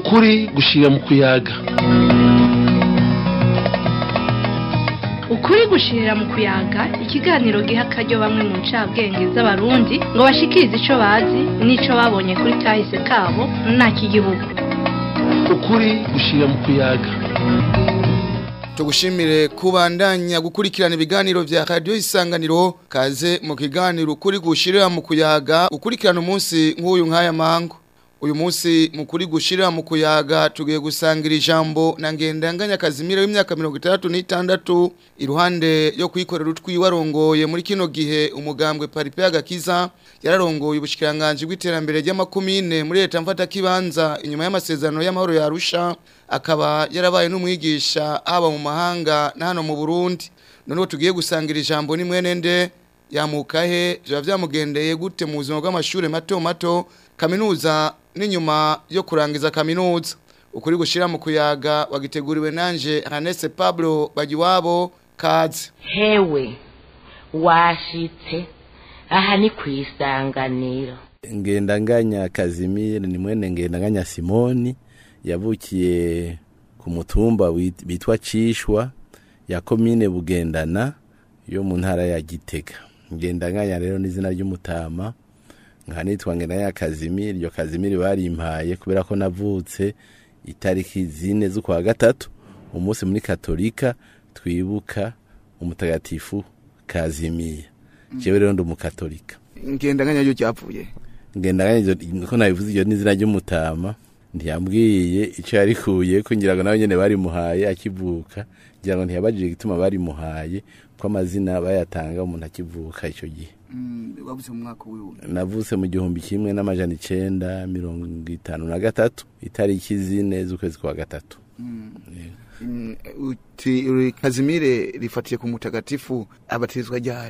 ukuri gushira mu kuyaga ukuri gushirira mu kuyaga ikiganiro giha akaryo bamwe mu ncabwenge z'abarundi ngo bashikirize ico bazi n'ico babonye kuri kahise kabo ntak'igihugu ukuri gushira mu kuyaga tugushimire kubandanya gukurikirana ibiganiro vya radio isanganiro kaze mu kiganiro ukuri gushirira mu kuyaga ukurikirana umunsi nk'uyu nk'aya mango uyu munsi mu kuri gushirira mu kuyaga tugiye gusangira ijambo na ngendanganya kazimira w'imyaka 66 iruhande yo kwikorera utwi warongoye muri kino gihe umugambwe Paripe agakiza yararongoye ubushikiranganje bw'iterambere ry'amakomine muri leta mfata kibanza inyuma y'amasezerano y'amahoro ya Arusha akaba yarabaye n'umwigisha haba mu mahanga na hano mu Burundi none tugiye gusangira ijambo ni mwenende yamukahe biba byamugendeye gute mu buzima bw'amashuri mato mato kaminuza n'inyuma yo kurangiza kaminuza ukuri gushira mu kuyaga wagiteguriwe nanje Hanese Pablo Bagiwabo kaze hewe washitse aha ni ku isanganiro ngendanganya kazimire ni mwene ngendanganya simoni yavukiye ku mutumba wit- bitwa cishwa ya komine bugendana yo mu ntara ya gitega ngendanganya rero n'izina ry'umutama nka nitwa ngendanganya kazimire iryo kazimire barimpaye kubera ko navutse itariki zine z'ukwa gatatu umunsi muri katolika twibuka umutagatifu kazimiya jewe rero ndi umukatolika ngendanganya yo ryavuye ngendanganya ivyo- ko nabivuze iryo n'izina ry'umutama ntiyambwiye ico yarikuye ko ngira ngo nawe nyene barimuhaye akivuka ngira ngo ntiyabajije igituma barimuhaye ko amazina bayatanga umuntu akivuka ico gihe wabuze mu mwaka wiwe navutse mu gihumbi kimwe n'amajana icenda mirongo itanu na gatatu itariki zine z'ukwezi kwa gatatu uti uri Kazimire rifatiye ku mutagatifu abatizwa ryari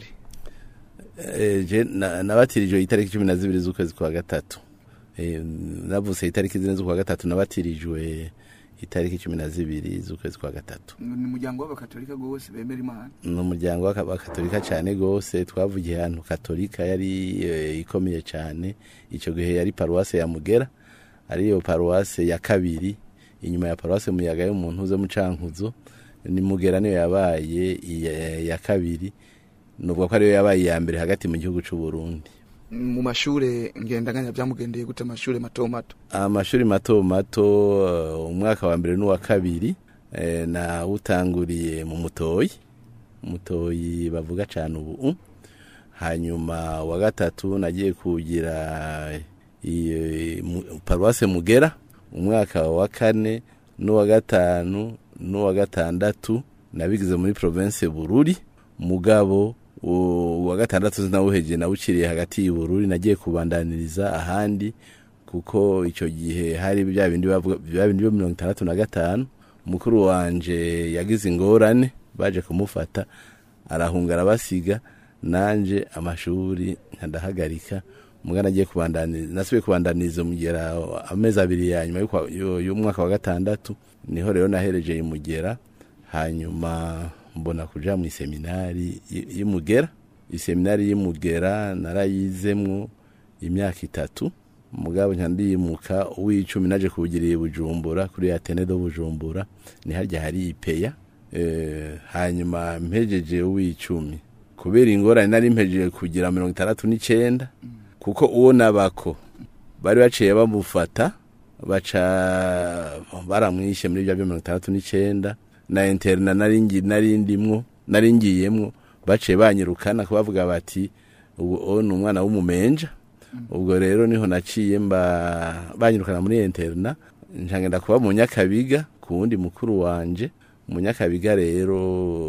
Eh, je na- nabatirijwe itariki cumi na zibiri z'ukwezi kwa gatatu Eh, navutse itariki zine z'ukwa gatatu nabatirijwe itariki cumi na zibiri z'ukwezi kwa gatatu ni umuryango w'abakatolika gose bemera imana ni umuryango w'abakatolika cyane rwose twavugiye ahantu katolika yari eh, ikomeye cyane icyo gihe yari paruwase ya mugera ariyo paruwase ya kabiri inyuma ya paruwase muyaga yo mu ntuze mucankuzo ni mugera niyo yabaye iya- ya kabiri nubwo ko ariyo yabaye iya mbere hagati mu gihugu cy'u Burundi mu mashure ngendanganya byamugendeye gute amashure mato mato amashuri mato mato eh, umwaka wa mbere n'uwa kabiri eh, nawutanguriye mu mutoyi mutoyi bavuga cyane ubu hanyuma wa gatatu nagiye kugira i- mu- paruwase mugera umwaka wa kane n'uwa gatanu n'uwa gatandatu nabigize muri province bururi mugabo u- uwa gatandatu sinawuheje nawuciriye hagati y'ubururi nagiye kubandaniriza ahandi kuko icyo gihe hari bya bindi bavuga bya bindi byo mirongo itandatu na gatanu mukuru wanje yagize ingorane baje kumufata arahunga arabasiga nanje amashuri nkadahagarika mugana agiye kubandaniriza nasubiye kubandaniriza mugera amezi abiri ya nyuma y'ukwa- y'u- y'umwaka wa gatandatu niho rero nahereje imugera hanyuma mbona kuja mu iseminari y- y'imugera iseminari y'imugera narayizemwo imyaka itatu mugabo nka ndimuka uw'icumi naje kuwugiriye bujumbura kuri atene do bujumbura ni harya hari ipeya eh, hanyuma mpejeje uw'icumi kubera ingorane nari mpejeje kugira mirongo itandatu n'icenda kuko uwo nabako bari baciye bamufata baca baramwishe muri bya byo mirongo itandatu n'icenda na interna nari ngi- nari ndimwo nari ngiyemwo baciye banyirukana kubavuga bati ubu uwo ni umwana w'umumenja ubwo rero niho naciye mba banyirukana muri interna ncangenda kuba mu nyakabiga ku wundi mukuru wanje mu nyakabiga rero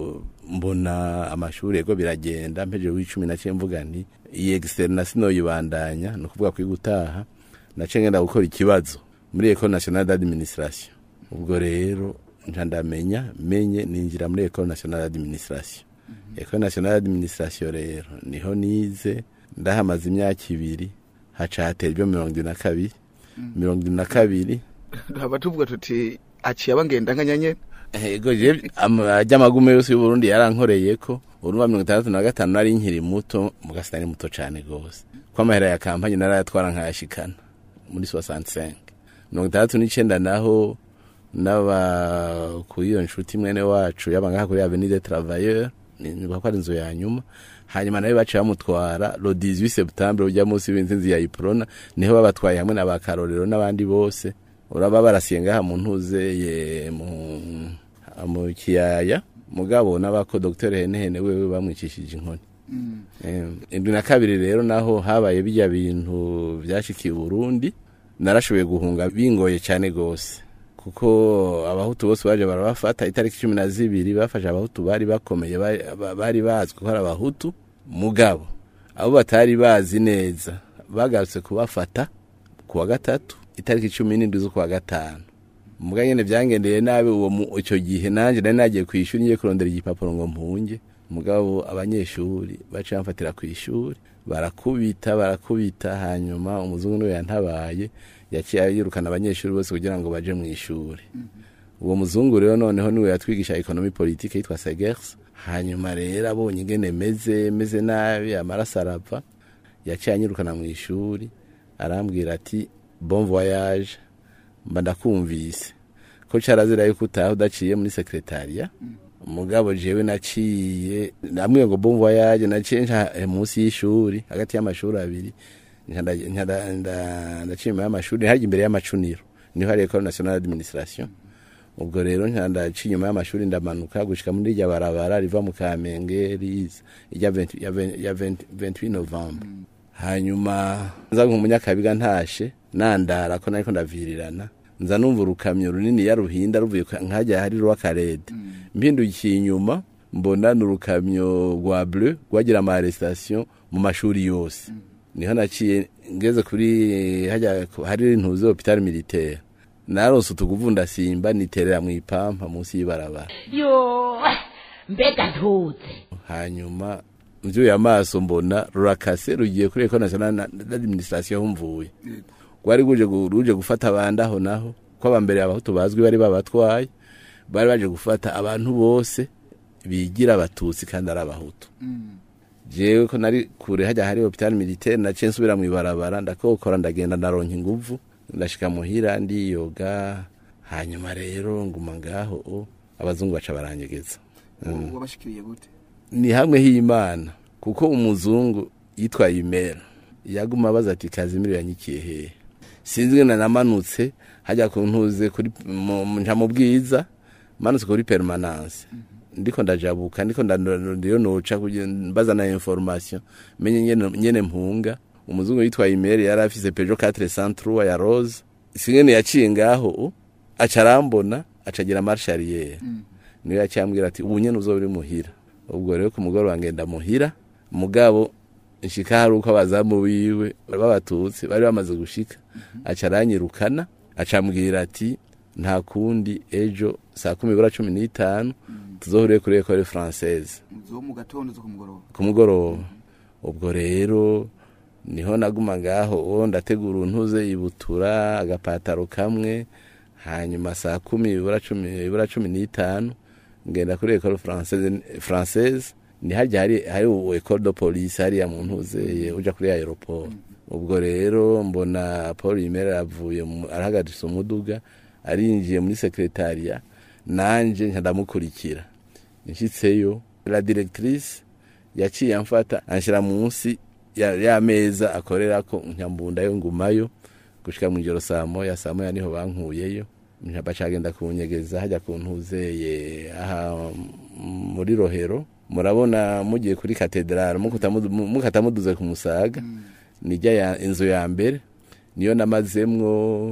mbona amashuri yego biragenda mpejeje w'icumi naciye mvuga nti iyi externa sinoyibandanya ni ukuvuga kwiga utaha naciye ngenda gukora ikibazo muri ecole nationale d'administration ubwo rero nca ndamenya menye ninjira muri ecole nationale d'administration ecole nationale d'administration rero niho nize ndahamaze imyaka ibiri haca hatera ibyo mirongo irindwi na kabiri mirongo irindwi na kabiri haba tuvuga tuti aciye abangendanganya nyene ego je amagume yose y'uburundi yarankoreye ko urumva mirongo itandatu na gatanu nari nkiri muto mugasi nari muto cane gose ko amahera ya kampanye narayatwara nkayashikana muri 65 mirongo itandatu n'icenda naho n'aba kuri iyo nshuti mwene wacu yaba ngaha kuri avenue des travailleurs nibuka ko ari inzu ya nyuma hanyuma nawe baciye bamutwara lo 18 septembre ujya munsi w'intsinzi ya iprona niho babatwaye hamwe n'abakarorero n'abandi bose uraba barasiye ngaha mu ntuzeye mu mu kiyaya mugabo n'abako Dr Henehene wewe bamwicishije inkoni Em, indwi na kabiri rero naho habaye bijya bintu byashikiye Burundi narashoboye guhunga bingoye cyane gose kuko abahutu bose baje barabafata itariki cumi na zibiri bafashe abahutu bari bakomeye bari- ba- bari bazwi ko ari abahutu mugabo abo batari bazi neza bagarutse kubafata ku wa gatatu itariki cumi n'indwi z'ukwa gatanu muga nyene vyangendeye nabi uwo mu- ico gihe nanje nari nagiye kw'ishuri ngiye kurondera igipapuro ngo mpunge mugabo abanyeshuri baciye bamfatira kw'ishuri barakubita barakubita hanyuma umuzungu niwe yantabaye yaciye yirukana abanyeshuri bose kugira ngo baje mu ishuri uwo muzungu rero noneho niwe yatwigisha ekonomi politike yitwa segers hanyuma rero abonye ingene meze meze nabi amaraso arava yaciye anyirukana mu ishuri arambwira ati bon voyage mba ndakumvise ko carazira yuko utaha udaciye muri sekretariya mugabo jewe naciye namwe ngo bon voyage naciye nca eh, munsi y'ishuri hagati y'amashuri abiri nca nda- nca nda- nda- ndaciye inyuma y'amashuri harya imbere y'amacuniro niho hari école nationale d'administration ubwo rero nca ndaciye inyuma y'amashuri ndamanuka gushika muri irya barabara riva mu kamenge riza irya 20 ya 20 ya 20 28 novembre hanyuma nza nk'umunyakabiga ntashe nandara ko nariko ndavirirana nza numva urukamyo runini ya ruhinda ruvuye kwa- nkajya hari rw'akarede mpindukiye inyuma mbona ni urukamyo rwa bleu rwagira ama arrestation mu mashuri yose niho naciye ngeze kuri hajya hari intuze hopital militaire naronse utuguvu ndasimba niterera mu ipampa munsi y'ibarabara yo mbega ntuze hanyuma mvyuye amaso mbona rurakase rugiye kuri ecole nationale d'administration aho mvuye rwari ruje gu- ruje gufata abandi aho naho ko abambere abahutu bazwi bari babatwaye bari baje gufata abantu bose bigira abatutsi kandi ari abahutu jewe ko nari kure hajya hari hopital militaire naciye nsubira mu ibarabara ndakokora ndagenda ndaronka inguvu ndashika muhira ndiyoga hanyuma rero nguma ngaho o, abazungu baca baranyegeza wabashikiriye gute ni hamwe h'imana kuko umuzungu yitwa imera yaguma abaza ati kazimiro yanyikiye hehe sinzi ngena namanutse hajya ku ntuze kuri mu- mu- nja mu bwiza manutse kuri permanence ndiko ndajabuka ndiko ndiyo noca kugira- mbaza na information menye nyene nyene mpunga umuzungu yitwa imera yari afise Peugeot 403 ya rose singene yaciye ngaho u, aca arambona aca agira marche arrière niyo yacyambwira ati ubu nyene uzoba uri muhira ubwo rero ku mugoroba ngenda muhira mugabo nshika hari uko abazamu biwe b'abatutsi bari bamaze gushika aca aranyirukana acambwira ati nta kundi ejo saa kumi bura cumi n'itanu tuzohuriye kuri ekole française zo mu gatondo zo ku mugoroba ku mugoroba ubwo rero niho naguma ngaho uwo ndategura untuze ibutura agapataro kamwe hanyuma saa kumi ibura cumi ibura cumi n'itanu ngenda kuri ekole française française ni harya hari hari ekole de police hariya mu ntuze uja kuri aeroport ubwo rero mbona paul imera yavuye mu- arahagarisa umuduga arinjiye muri sekretariya nanje nca ndamukurikira nshitseyo la directrice yaciye amfata anshira munsi ya, ya meza akorerako nkambundayo ngumayo gushika mw'ijoro saa moya saa moya niho bankuyeyo bacagenda kunyegeza hajya kuntuzeye aha muri rohero murabona mugiye kuri katedrale mukata mudu- mukata muduze ku musaga nijya ya inzu ya mbere niyo namazemwo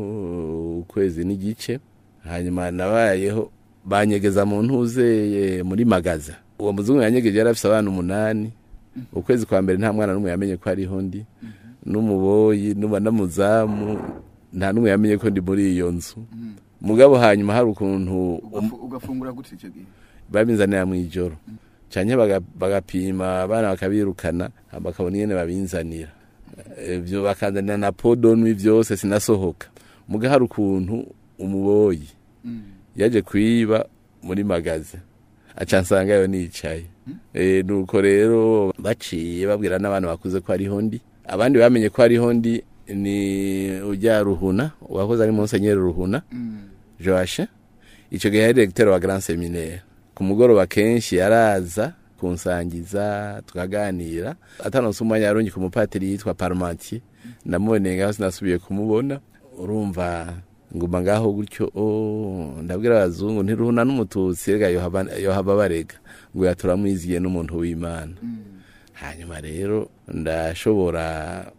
ukwezi n'igice hanyuma nabayeho banyegeza mu ntuzeye muri magaza uwo muzungu yanyegeje yari afise abana umunani ukwezi kwa mbere nta mwana n'umwe yamenye ko hariho ndi n'umuboyi n'uba n'umuzamu nta n'umwe yamenye ko ndi muri iyo nzu mugabo hanyuma hari ukuntu Ugafu- ugafungura gute icyo gihe babinzanira mu ijoro canke baga- bagapima abana bakabirukana bakabona ingene babinzanira ivyo bakanzanira na podonwi vyose sinasohoka muga hari ukuntu umuboyi yaje kwiba muri magaze aca nsangayo nicaye Eh, nuko rero baciye babwira n'abana bakuze ko hariho ndi abandi bamenye ko hariho ndi ni ujya ruhuna uwahoze ari monsenyeri ruhuna joashe icyo gihe yari diregiteri wa grand seminaire ku mugoroba kenshi yaraza kunsangiza tukaganira atanonse umwanya yarungi ku mupatiri yitwa parmentier namuboneye ngaho sinasubiye kumubona urumva nguma ngaho gutyo oh, ndabwira abazungu ntiruhuna n'umututsi rega yohaba yohava barega ngo yaturamwiziye n'umuntu w'imana hanyuma rero ndashobora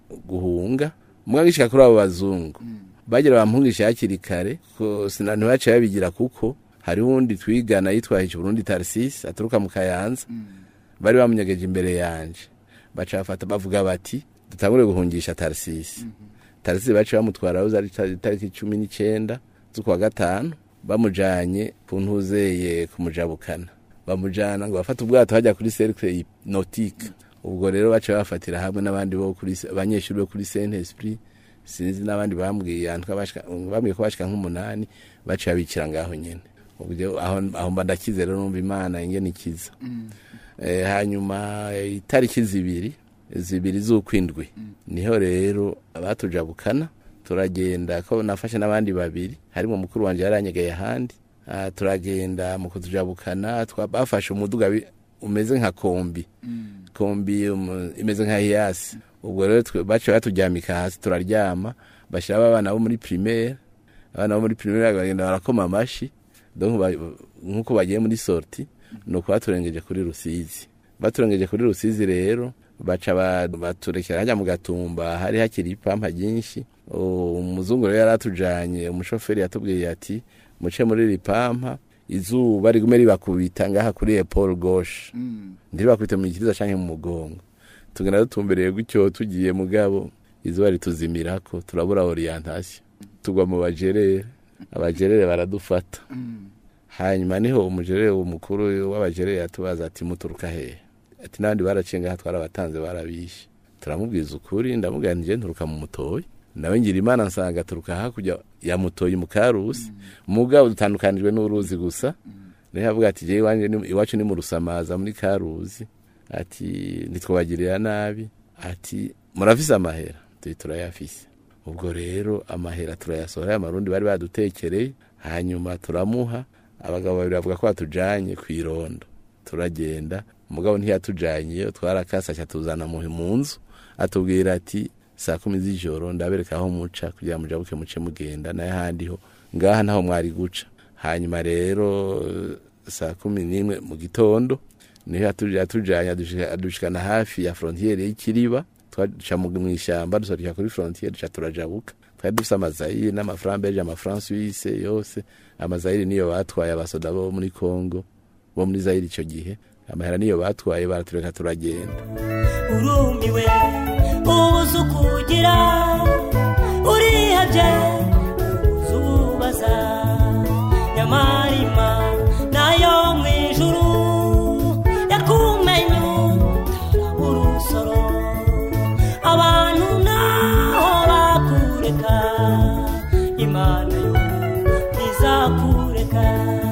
guhunga mwagishika kuri abo bazungu bagira bampungisha hakiri kare ko sina ntibaciye babigira kuko hari uwundi twigana yitwaje Burundi Tarsis aturuka mu Kayanza bari bamunyegeje imbere yanje baca bafata bavuga bati dutangure guhungisha Tarsis Tarsis baca bamutwara aho zari tariki cumi n'icyenda z'ukwa gatanu bamujanye ku ntuzeye kumujabukana bamujana ngo bafate ubwato hajya kuri cercle nautique ubwo rero baca bafatira hamwe n'abandi bo kuri abanyeshuri bo kuri Saint Esprit sinzi n'abandi bambwiye antwa bashika bambwiye ko bashika nk'umunani baciye abikira ngaho nyene ubwo aho aho mba ndakize rero numva imana ingene ikiza eh, hanyuma eh, itariki zibiri zibiri z'ukwindwi niho rero abatujabukana turagenda ko nafashe n'abandi babiri harimo mukuru wanje yaranyegeye ahandi Ah, turagenda mu kutujabukana twa- bafashe umuduga wi- umeze nka kombi kombi um, imeze nka hiyasi ubwo rero twe- baciye baturyamika hasi turaryama bashyiraho abana bo muri primaire abana bo muri primaire bagenda barakoma amashi donc ba- nk'uko bagiye muri sorti ni uko baturengeje kuri rusizi baturengeje kuri rusizi rero baca ba- baturekera hajya mu gatumba hari hakiri ipampa ryinshi O, umuzungu rero yari atujanye umushoferi yatubwiye ati muce muri iri pampa izuba rigume ribakubita ngaha kuri epole gauche ntiribakubite mu gikiriza canke mu mugongo tugenda dutumbereye gutyo tugiye mugabo izuba rituzimirako turabura orientation tugwa mu bajerere abajerere baradufata hanyuma niho umujerere umukuru w'abajerere yatubaza ati muturuka hehe ati n'abandi baraciye ngaha twarabatanze barabishe turamubwiza ukuri ndamubwira nti je nturuka mu mutoyi nawe ngira imana nsanga aturuka hakurya ya mutoyi mu karusi mugabo dutandukanijwe n'uruzi gusa niho avuga ati jewe iwanje ni- iwacu ni mu rusamaza muri karuzi ati ntitwabagirira nabi ati murafise amahera tuti turayafise ubwo rero amahera turayasohora amarundi bari badutekereye hanyuma turamuha abagabo babiri bavuga ko batujanye ku irondo turagenda umugabo ntiyatujanye iyo twarakasa atuzana mu mu nzu atubwira ati saa kumi z'ijoro ndabereka aho muca kugira mujabuke muce mugenda n'ahandi ho ngaha naho mwari guca hanyuma rero eh, saa kumi n'imwe mu gitondo niho yatu- yatujanye adushika- adushikana hafi ya frontiere y'ikiriba twaca mu mu ishyamba dusoreka kuri frontiere duca turajabuka twari dufise amazayiri n'amafarambeje amafaransuwise yose amazayiri niyo batwaye abasoda bo muri congo bo muri zayiri ico gihe amahera niyo batwaye baratureka turagenda urumiwe ubuze ukugira urihabye ubuze ububaza nyamarima nayo mu ijuru yakumenye urusoro abantu naho bakureka imana yo ntizakureka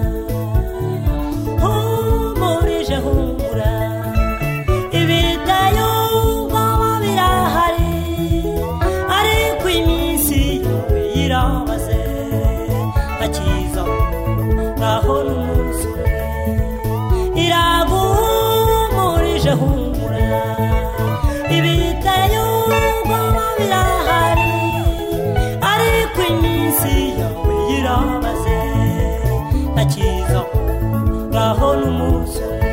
humurije humura ibitayo ubwoba birahari ariko iminsi yawe irabaze akiza ngaho n'umunsi umwe iraguhumurije humura ibitayo ubwoba birahari ariko iminsi yawe irabaze akiza ngaho n'umunsi umwe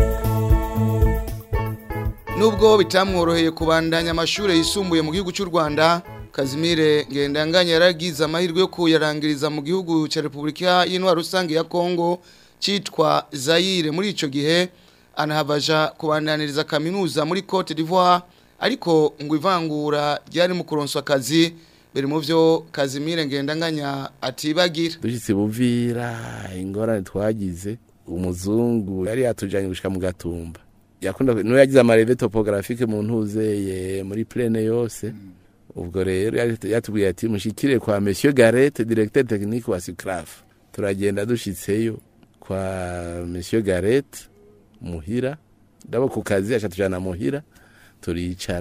Nubwo bitamworoheye kubandanya amashure yisumbuye mu gihugu cy'u Rwanda, Kazimire Ngendanganya yaragize amahirwe yo kuyarangiriza mu gihugu cya Repubulika y'Intwaro rusange ya Kongo citwa Zaire muri ico gihe anahabaja kubandaniriza kaminuza muri Cote d'Ivoire ariko ngo ivangura ryari mu kuronswa akazi biri mu byo Kazimire Ngendanganya atibagira dushitse buvira ingorane twagize umuzungu yari yatujanye gushika mu gatumba yakunda no yagize amareve topographique mu ntuzeye muri plene yose ubwo rero yari yatubwiye ati mushikire kwa monsieur Garette directeur technique wa Sucraf turagenda dushitseyo kwa monsieur Garette muhira ndabo ku kazi aca tujana muhira turicara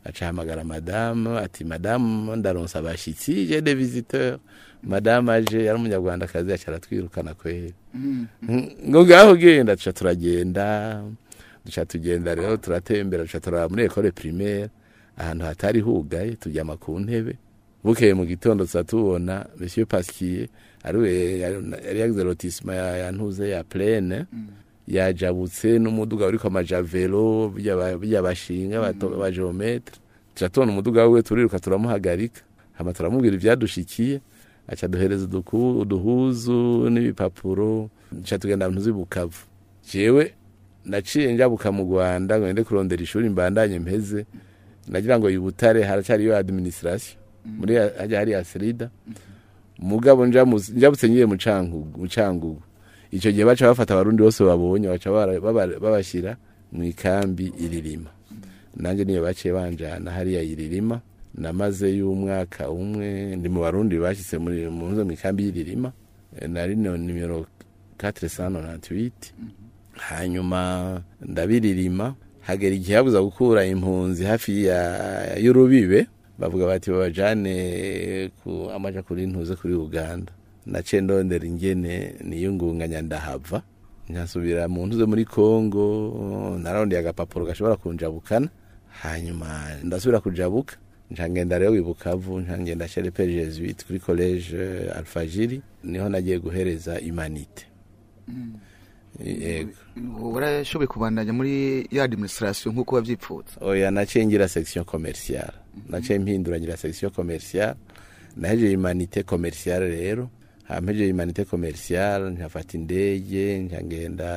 acahamagara madamu ati madamu ndaronsa abashitsi je de visiteur madamu aje yari umunyarwandakazi aca aratwirukana kweri ngo ngaho genda duca turagenda duca tugenda rero turatembera duca turaba muri ekole primaire ahantu hatari hugaye turyama ku ntebe bukeye mu gitondo tuza tubona monsieur pasquier ariwe yari yagize lotisma ya, ya ntuze ya plene yajabutse n'umuduga uriko amajavelo bijya bashinga ba geometre tuca tubona umuduga wiwe turiruka turamuhagarika hama turamubwira ivyadushikiye aca duhereza uduku- uduhuzu n'ibipapuro duca tugenda ntuzi bukavu jewe naciye njabuka mu rwanda ngo ngende kurondera ishuri mbandanye mpeze nagira ngo ibutare haracariyo administration muri ya- hajya hari asrida mugabo njamu- njabutse ngiye mu Cankugu- mu cangugu icyo gihe baca bafata abarundi bose babonye baca bara- baba- babashyira mu ikambi iririma nanjye niyo baciye banjana hariya iririma namaze y'umwaka umwe ndi mu barundi bashyitse muri mu nzo mu ikambi y'iririma Eh, nari no nimero 498 hanyuma ndabiririma hagera igihe habuza gukura impunzi hafi ya y'urubibe bavuga bati babajane ku amaja kuri ntuze kuri Uganda naciye ndondera ingene niyungunganya ndahava nkasubira mu ntuze muri Kongo narondeye agapapuro gashobora kunjabukana hanyuma ndasubira kujabuka ncangenda rero wibukavu ncangenda chere pe Jesuite kuri college eh, Alfajiri niho nagiye guhereza imanite yego warashoboye kubandanya muri ya administration nk'uko wabyipfuza oya naciye ngira section commerciale naciye mpindura ngira section commerciale nahejeje imanite commerciale rero hampejeje imanite commerciale nkafata indege nkagenda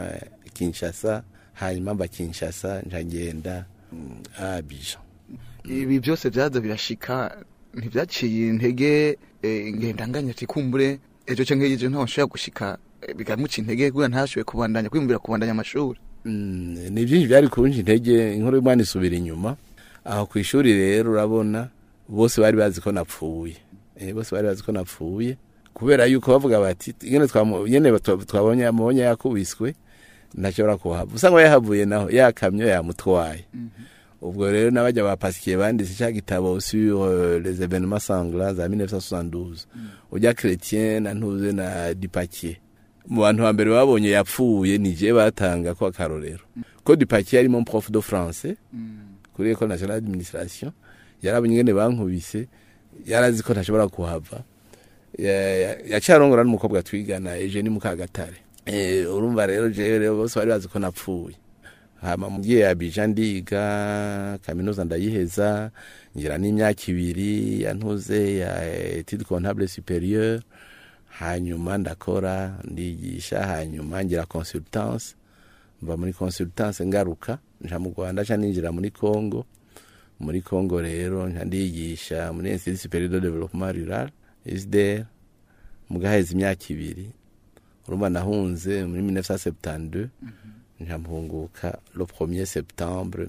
Kinshasa hanyuma mba Kinshasa nkagenda mm, Abidjan ibi byose byaza birashika ntibyaciye intege eh, ngendanganya ati kumbure ejo cyangwa ejo ntaho nshobora gushika eh, bikamuca intege kugira ntashoboye kubandanya kwiyumvira kubandanya amashuri Mm, ni byinshi byari kunja intege inkuru y'umwana isubira inyuma aho ku ishuri rero urabona bose bari bazi ko napfuye eh, bose bari bazi ko napfuye kubera yuko bavuga bati nyene twamu- nyene twa- twabonye amubonye yakubiswe ntashobora kuhava usanga yahavuye naho yakamyo yamutwaye ubwo rero n'abajya bapasikiye banditse cya gitabo sur euh, les événements sanglants za 1972 ujya chrétien na ntuze na dipakier mu bantu ba mbere babonye yapfuye ni je batanga ko akarorero ko dipakier yari mon prof de français kuri école nationale d'administration yarabonye ingene bankubise yarazi ko ntashobora kuhava Ya- ya- yacarongora n'umukobwa twigana Eugenie Mukagatare eh urumva rero jewe rero bose bari bazi ko napfuye hama mugiye Abidjan ndiga kaminuza ndayiheza ngira n'imyaka ibiri yantuze ya étude comptable supérieure hanyuma ndakora ndigisha hanyuma ngira consultance mva muri consultance ngaruka nja mu Rwanda nca ninjira muri Congo muri Congo rero nca ndigisha muri Institut supérieur de développement rural ISDR mugaheza imyaka ibiri urumva nahunze muri 1972 nja mpunguka le 1er septembre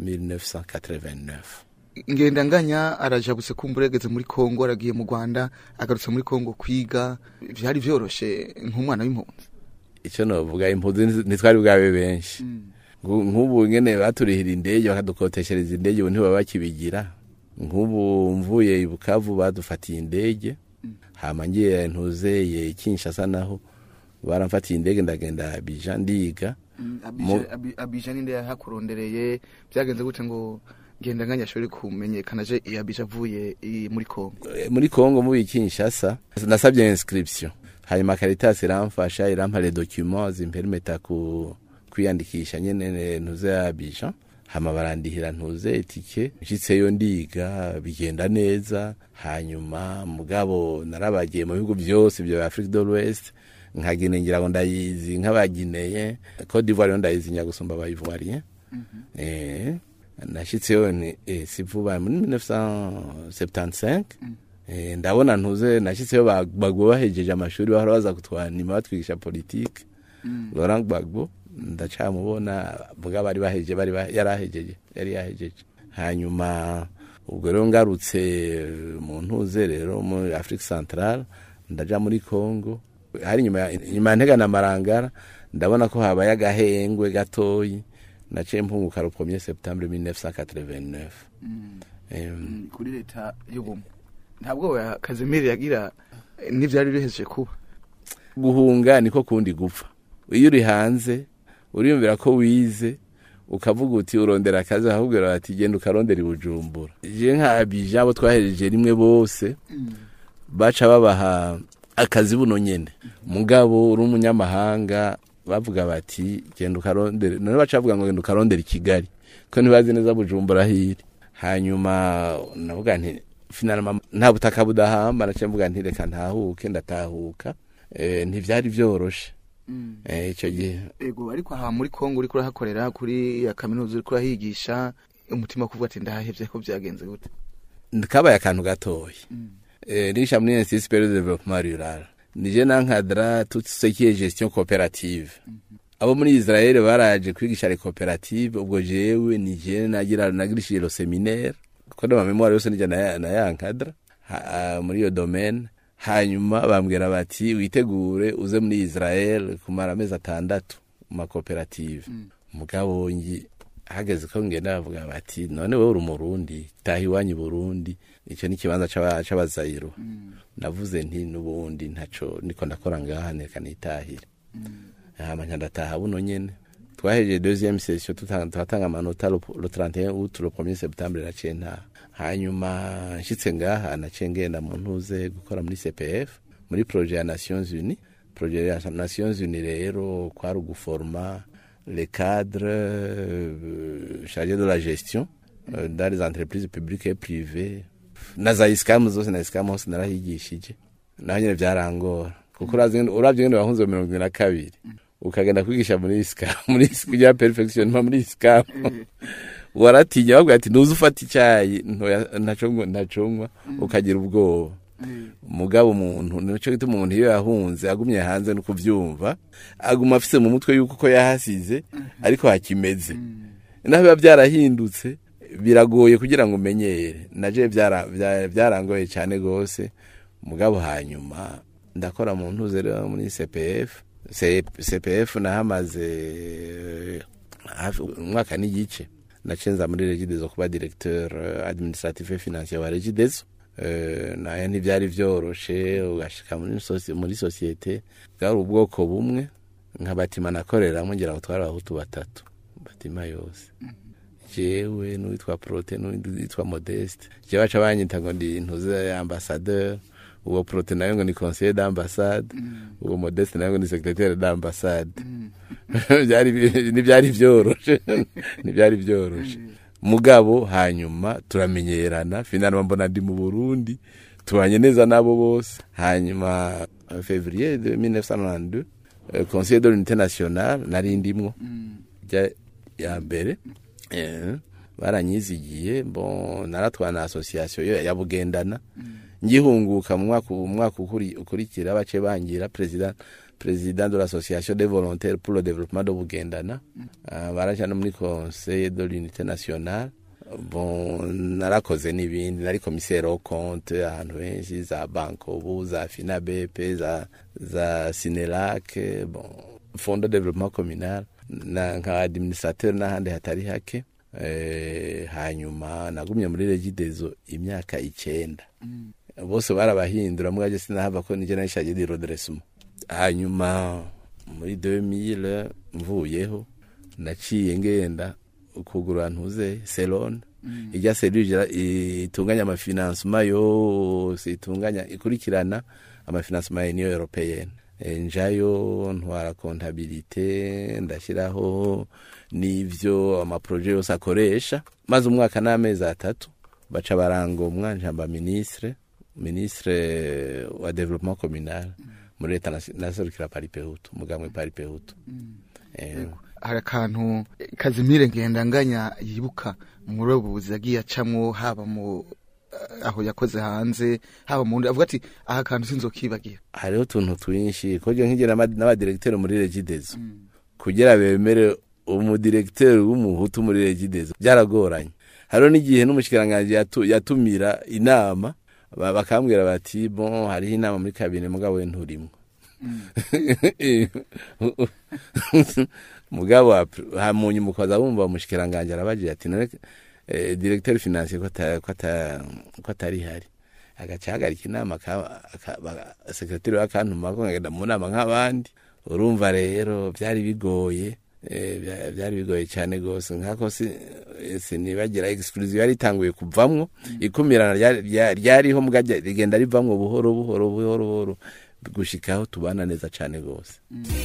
1989 ngendanganya arajabutse kumbure yageze muri Kongo aragiye mu Rwanda agarutse muri Kongo kwiga byari byoroshe nk'umwana w'impunzi icyo novuga impunzi ntitwari bwabe benshi Ngu- nk'ubu nyene baturihira indege bakadukoteshereza indege ubu ntibaba bakibigira nk'ubu mvuye i bukavu badufatiye indege hama ngiye ntuzeye kinshasa naho baramfatiye indege ndagenda abija ndiga Mu- abija ninde yahakurondereye byagenze gute ngo ngendanganya ashobore kumenyekana je abija avuye i- muri Kongo Eh, muri Kongo muri Kinshasa nasabye inscription hanyuma Caritas iramfasha irampa les documents zimpermeta ku kwiyandikisha nyene ntuze ya Abidjan hama barandihira ntuze etike nshitseyo ndiga bigenda neza hanyuma mugabo narabagiye mu bihugu byose bya Afrique de l'Ouest nkagine ngira ngo ndayizi nk'abagineye Cote d'Ivoire yo ndayizi nyagusumba abayivoirien eh nashitseyo ni eh, si vuba muri 1975 eh, ndabona ntuze nashitseyo ba- bagbo bahejeje amashuri bahora baza kutwanima batwigisha politike Laurent Gbagbo ndacamubona vuga bari bahejeje bari ba- yarahejeje yari yahejeje hanyuma ubwo rero ngarutse mu ntuze rero muri Afrique Centrale ndaja muri Congo hari nyuma ya- nyuma ya ntega na marangara ndabona ko habaye agahengwe gatoyi naciye mpunguka le 1er septembre 1989 Em, kuri leta y'ubumwe ntabwo kazimiri yagira eh, n'ivyari bihejeje kuba guhunga niko kundi gupfa iyo uri hanze uriyumvira ko wize ukavuga uti urondera akazi bakakubwira bati genda ukarondera i bujumbura je nka abija abo twahereje rimwe bose baca babaha akazi buno nyene mugabo uri umunyamahanga bavuga bati genda ukarondere none baca bavuga ngo genda ukarondera i kigali ko ntibazi neza bujumbura hiri hanyuma navuga nti finalema nta butaka budahamba naciye mvuga nti reka ntahuke ndatahuka eh, ntivyari vyoroshe eh, ico gihe ego ariko aha muri Kongo uriko urahakorera kuri ya kaminuza uriko urahigisha umutima kuvuga ati ndahevye ko byagenze gute kabaye akantu gatoya eh, nisha muri institut supérieur de développement rural nije nankadra tout ce qui est gestion coopérative abo muri Israel baraje kwigisha les coopératives ubwo jewe nije nagira nagirishije lo séminaire kuko na memoire yose nije na na yankadra ha- ah, muri iyo domaine hanyuma bambwira bati witegure uze muri Israel kumara amezi atandatu mu makoperative mugabo ngi hageze ko ngenda bavuga bati none wowe uri umurundi taha iwanyu i burundi icyo ni ikibanza c'aba- c'abazayiro navuze nti n'ubundi ntaco niko ndakora ngaha reka nitahire hama nca ndataha buno nyene twahejeje deuxième session tuta- turatanga amanota le le 31 août le 1er septembre naciye ntaha hanyuma nshitse ngaha naciye ngenda mu ntuze gukora muri cpf muri projet ya nations unies projet ya nations unies rero kwari uguforma les cadres euh, chargés de la gestion euh, dans les entreprises publiques et privées na za isikamu zose na isikamu hose narahigishije naho nyene vyarangora kuko urazi ngene- uravye ngene wahunze mirongo ibiri na kabiri ukagenda kwigisha muri isikamu muri is- kugira perfection mpa muri isikamu waratinya bavuga ati ntuzi ufata icyayi ntoya- ntacongwa ntacongwa ukagira ubwoba mugabo umuntu nico gituma umuntu iyo yahunze agumye hanze no kuvyumva aguma afise mu mutwe yuko ko yahasize ariko hakimeze naho biba byarahindutse biragoye kugira ngo umenyere naje byara- bya- byarangoye cyane gose mugabo hanyuma ndakora mu ntuze rero muri CPF C- CPF nahamaze eh, hafi umwaka n'igice nacenza muri regidezo kuba directeur eh, administratif et financier wa regidezo Eh, nayo ntibyari vyoroshe ugashika muri soci- muri societe bwari ubwoko bumwe nka batima nakoreramo ngira ngo twari abahutu batatu batima yose jewe n'uwitwa prote n'uwitwa modeste jewe baca banyita ngo ndi ntuze ambassadeur uwo prote nayo ngo ni conseiller d'ambassade uwo modeste nayo ngo ni secrétaire d'ambassade byari ntibyari vyoroshe ntibyari vyoroshe mugabo hanyuma turamenyerana finalmente mbona ndi mu Burundi tubanye neza nabo bose hanyuma en février de 1992 euh, conseiller de l'unité nationale nari ndimwo ja ya mbere eh, baranyizigiye bon naratwana association yo ya bugendana ngihunguka mu mwaka mu mwaka ukuri- ukurikira bace bangira president président de l'association des volontaires pour le développement de bugendana uh, baraja no muri conseil de l'unité nationale bon narakoze n'ibindi nari commissaire au compte ahantu henshi za bankobu za finabep za za sinelac bon fond de développement communal na nka administrateur n'ahandi hatari hake eh, hanyuma nagumye muri regidezo imyaka icenda bose barabahindura mwaje sinahava ko nije narishaje di redressement hanyuma muri 2000 mvuyeho naciye ngenda ukugura ntuze selon ijya seluje itunganya amafinansema yose itunganya ikurikirana amafinansema ya union européenne Eh, njayo ntwara kontabilite ndashyiraho n'ivyo amaproje yose akoresha maze umwaka n'amezi atatu baca barangomwa njamba ministre ministre wa development communal muri leta nasi- naserukira paripehutu mugamwe paripehutu eh, hari akantu kazimire ngendanganya yibuka muri ubu buzi yagiye acamwo haba mu eh, aho yakoze hanze haba mu avuga ati aha kantu sinzokibagira hariho utuntu twinshi koje nkigera n'abadiregiteri muri regidezo kugira bemere umudiregiteri w'umuhutu muri regidezo byaragoranye hariho n'igihe n'umushikiranganji yatu- yatumira inama ba- bakambwira bati bon hariho inama muri kabine mugabo we nturimwo mugabo apr- ha- mu nyuma ukaza wumva umushikiranganji arabagira ati none eh, directeur financier ko ata- ko ata- ko atari hari agaca ahagarika inama aka- aka- ba- sekretari w'akantuma ko nkagenda mu nama nk'abandi urumva rero byari bigoye eh, bya- byari bigoye cyane rwose nkako si- eh, sinibagira exclusive yari itanguye kuvamwo ikumirana ryari- rya- ryariho mbwa rya- rigenda rivamwo buhoro buhoro buhoro buhoro gushikaho tubana neza cyane rwose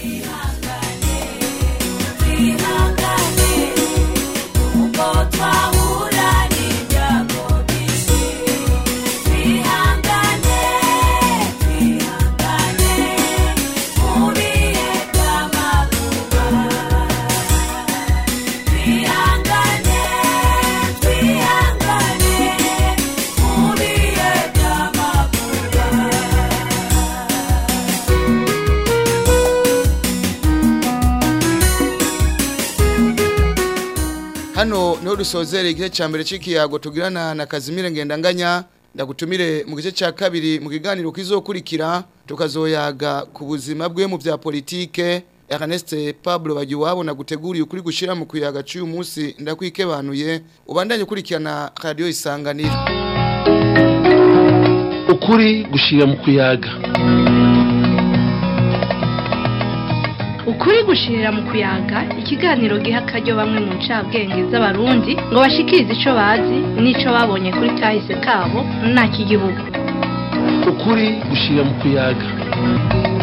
hano niho dusozera igice cya mbere cy'ikiyago tugirana na kazimire ngendanganya ndagutumire mu gice cya kabiri mu kiganiro kizokurikira tukazoyaga ku buzima bwe mu bya politike Ernest Pablo Bagiwabo naguteguriye ukuri gushira mu kuyaga cy'uyu munsi ndakwikebanuye ubandanye ukurikirana radio isanganiro ukuri gushira mu kuyaga ukuri gushirira mu kuyaga ikiganiro giha akaryo bamwe mu ncabwenge z'abarundi ngo bashikirize ico bazi n'ico babonye kuri kahise kabo nta kigihugu ukuri gushira mu kuyaga